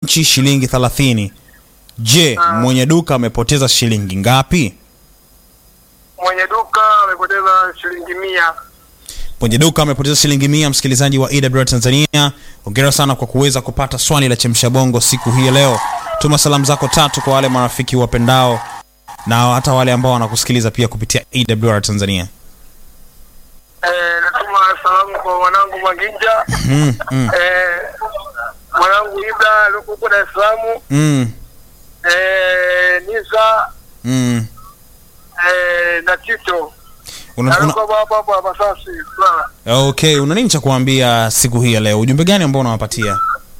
nchi shilingi 30. Je, mwenye duka amepoteza shilingi ngapi? Mwenye duka amepoteza shilingi mia. Mwenye duka amepoteza shilingi mia. Msikilizaji wa EWR Tanzania, hongera sana kwa kuweza kupata swali la chemsha bongo siku hii ya leo. Tuma salamu zako tatu kwa wale marafiki wapendao na hata wale ambao wanakusikiliza pia kupitia EWR Tanzania. Eh, natuma salamu kwa mwanangu Maginja. Mm, mm, Eh, mwanangu Ibra aliyoko huko Dar es Salaam. mm, Eh, Nisa mm. eh, na Tito. Una, una, Alikuwa hapa hapa Masasi. Sawa. okay, una nini cha kuambia siku hii ya leo? Ujumbe gani ambao unawapatia?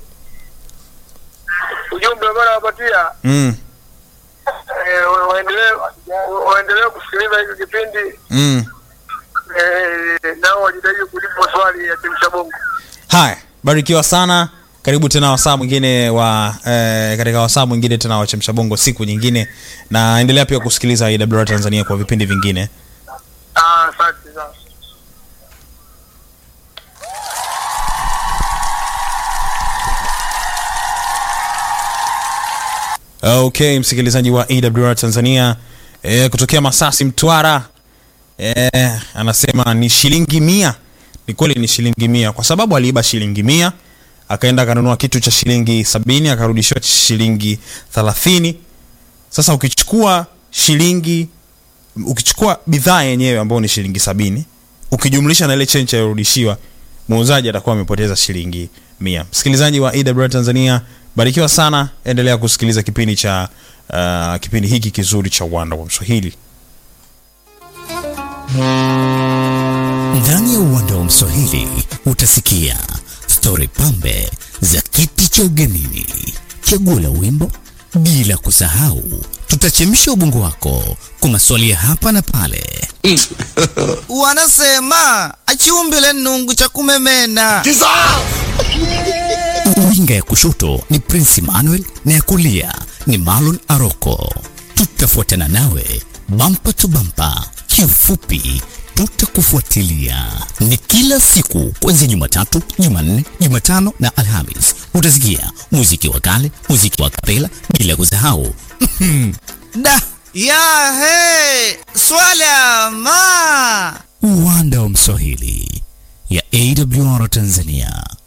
Ujumbe ambao nawapatia Mm, eh, wa- waendelee waendelee kusikiliza hiki kipindi mm. eh, nao wajitahidi kujibu maswali ya chemsha bongo. Haya, barikiwa sana. Karibu tena wasaa mwingine wa eh, katika wasaa mwingine tena wa chemsha bongo siku nyingine, na endelea pia kusikiliza AWR Tanzania kwa vipindi vingine. Ah, asante sana. Okay, msikilizaji wa AWR Tanzania eh, kutokea Masasi Mtwara eh, anasema ni shilingi mia. Ni kweli ni shilingi mia, kwa sababu aliiba shilingi mia akaenda akanunua kitu cha shilingi sabini akarudishiwa shilingi thelathini. Sasa ukichukua shilingi ukichukua bidhaa yenyewe ambayo ni shilingi sabini ukijumlisha na ile chencha ilirudishiwa, muuzaji atakuwa amepoteza shilingi mia. Msikilizaji wa AWR Tanzania, barikiwa sana, endelea kusikiliza kipindi cha uh, kipindi hiki kizuri cha uwanda wa Mswahili. Ndani ya uwanda wa Mswahili utasikia stori pambe za kiti cha ugenini, chaguo la wimbo, bila kusahau tutachemsha ubongo wako kwa maswali ya hapa na pale. wanasema achiumbile nungu cha kumemena Winga ya kushoto ni Prince Emmanuel na ya kulia ni Marlon Aroko. Tutafuatana nawe bampa tu bampa, kiufupi tutakufuatilia. Ni kila siku kuanzia Jumatatu, Jumanne, Jumatano na Alhamis. Utasikia muziki wa kale, muziki wa kapela, bila kusahau da ya he swala ma uwanda wa Mswahili ya AWR Tanzania.